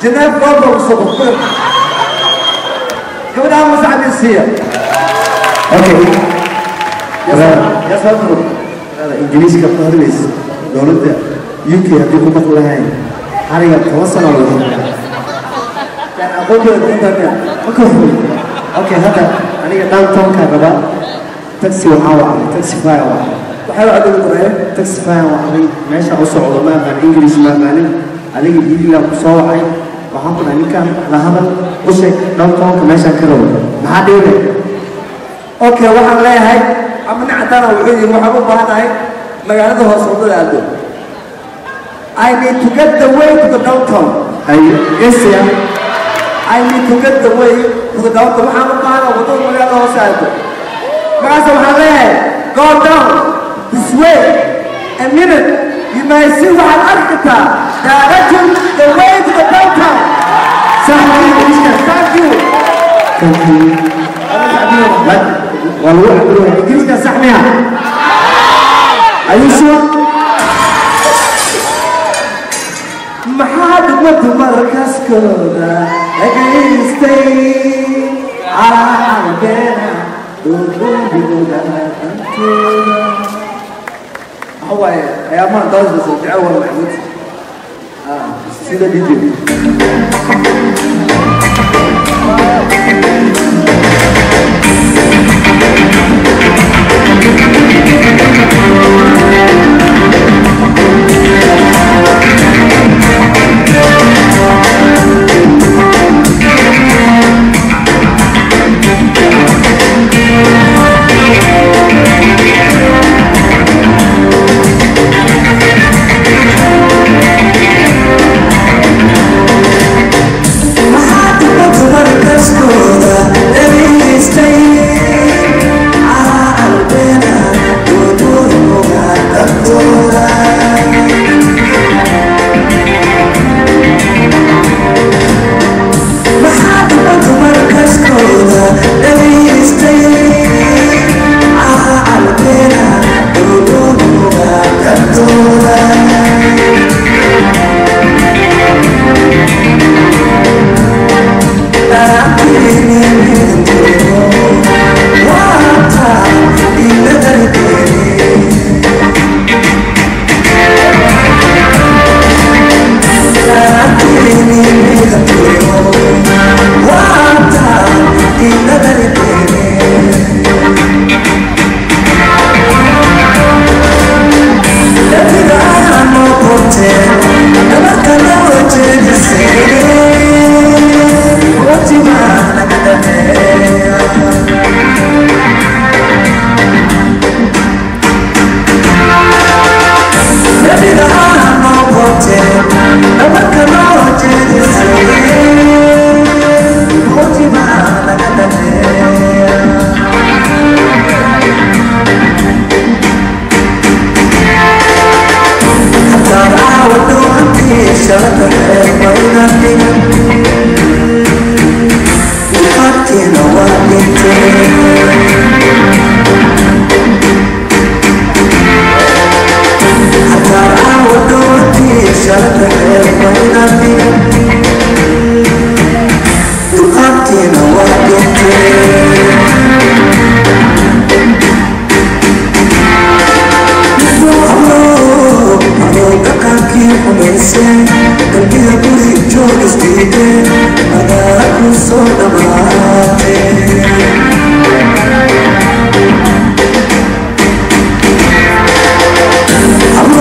جناب بابا وصبح gabadha ama saxbi siiya okay ya soo duro ingiriiska ku hadlaysa dowladda uk haddii ku maqli lahayn xariga toban sano lagu yani aqoonteeda intaamiya maka hul okay hadda aniga downtownka raba taxi waxaa wacday taxi fire wacday waxay wacdada qoreen taxi fire wacday meesha u socdo ma aqaan ingiriis ma aqaanin adiga hiilan ku soo wacay waxaan ku dhahay ninkaan la hadal u sheeg downtownka meeshaan ka rabo maxaa dhiibay okay waxaan leeyahay ama nin caddaana wuxuu yidhi waxaan u baahanahay magaalada hoose waddada aado I need to get the way to the downtown ay gesiya I need to get the way to the downtown waxaan u baahanahay waddada magaalada hoose aado markaas waxaan leeyahay go down this way a minute you may see waxaad arki kartaa direction the way to the downtown thank you waa lagu cabiraya ingiriiska sax miya ayuusu maxaa degmadu markaskooda dhagaystay calaambeena udugooda dantooda waxa waaye ayaamaha daasbasa jecel waa maxmud sida dj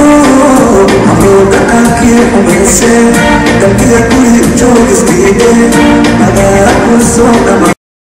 Dalkiga guri joog isdiide